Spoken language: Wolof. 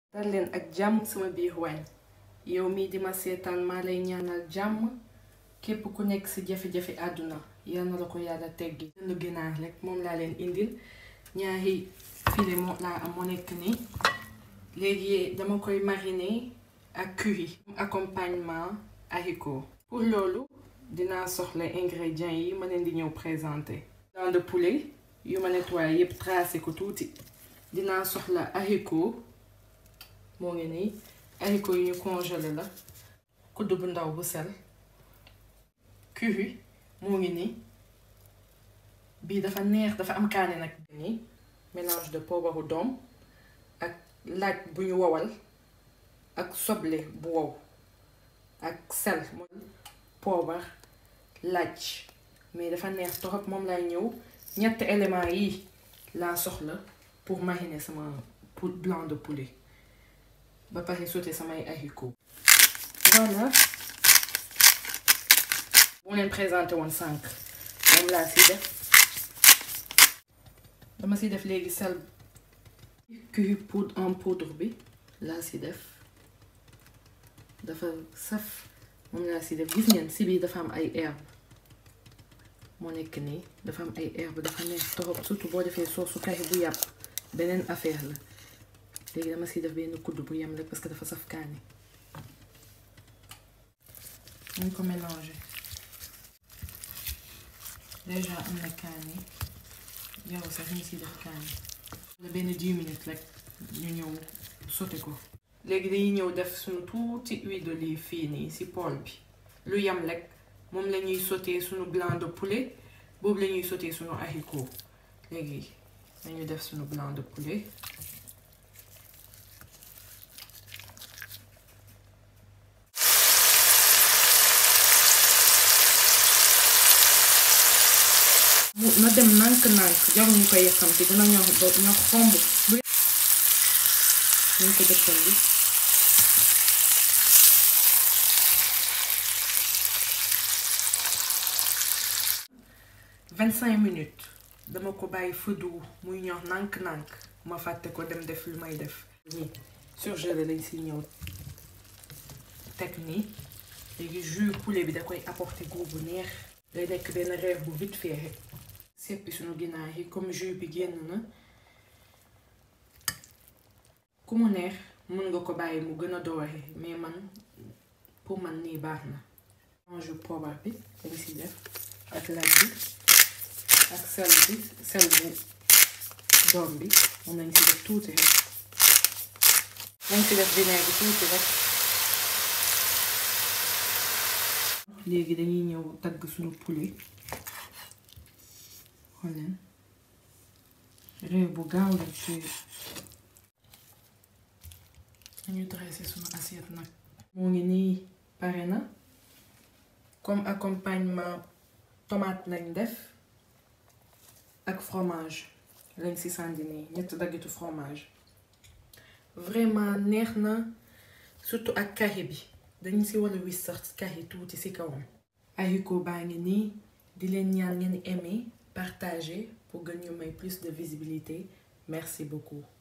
dal leen ak jàmm sama biir waañ yow mii di ma seetaan maa lay ñaanal jàmm képp ku nekk ci jafe-jafe àdduna yal na la ko yàlla teggi lu ginaar rek moom laa leen indil ñaari filet moo laa am moo nekk nii léegi dama koy mariner ak curry accompagnement haricot pour loolu dinaa soxla ingrédients yi ma leen di ñëw présenter blanc de poulet yu ma nettoyé yépp tracé ko tuuti dinaa soxla haricot moo ngi nii haricot yu ñu congelé la kudd bu ndaw bu sel curry moo ngi nii bii dafa neex dafa am kaane nag nii mélange de poobaru doom ak laaj bu ñu wowal ak soble bu wow ak sel mooy poobar laaj mais dafa neex torop moom lay ñëw ñetti éléments yi laa soxla pour mariner sama pou blanc de poulet ba pare sauté samay haricot voilà bu leen présenté woon sànq moom laa si def dama si def léegi sel curry poudre en poudre bi laa si def dafa saf moom laa si def gis ngeen si biir dafa am ay herbe moo nekk nii dafa am ay herbe dafa neex torop surtout boo defee soosu kari bu yàpp beneen affaire la léegi dama si def benn kudd bu yem rek parce que dafa saf kaani ñu ko mélanger déjà am na kaani yow sax ñu si def kaani la benn 10 minutes rek ñu ñëw sauté ko léegi dañuy ñëw def suñu tuuti huile d'olive fii nii si poêle bi lu yem rek moom la ñuy sauté suñu blanc de poulet boobu la ñuy sauté suñu haricot léegi dañu def suñu blanc de poulet mu na dem nànk-nànk jarul ñu koy yëkkamti dina ñor ñor xomb bu ñu ko dëkkal bi vingt cinq minutes dama ko bàyyi fëddu muy ñor nànk-nànk ma fàtte ko dem def lu may def nii surgelé lañ si ñëw teg nii léegi jus poulet bi da koy apporter goût bu neex day nekk benn reer bu vite fait rek seppi suñu ginaar yi comme jus bi génn na ku mu neex mën nga ko bàyyi mu gën a doore mais man pour man nii baax na ange poobar bi dañ si def ak laaj bi ak sel bi sel bu doom bi moom lañ si def tuuti rek dañ si def vinaigre bi tuuti rek léegi dañuy ñëw tagg suñu poulet xool leen réew bu gaaw la ci dañu dressé suñu assiette nag moo ngi nii pare na comme accompagnement tomate lañ def ak fromage lañ ci sànni nii ñetti daggitu fromage vraiment neex na surtout ak curry bi dañu ci war a wis sax curry tuuti ci kawam haricot baa ngi nii di leen ñaan ngeen aimer partager pour gën ñu may plus de visibilité merci beaucoup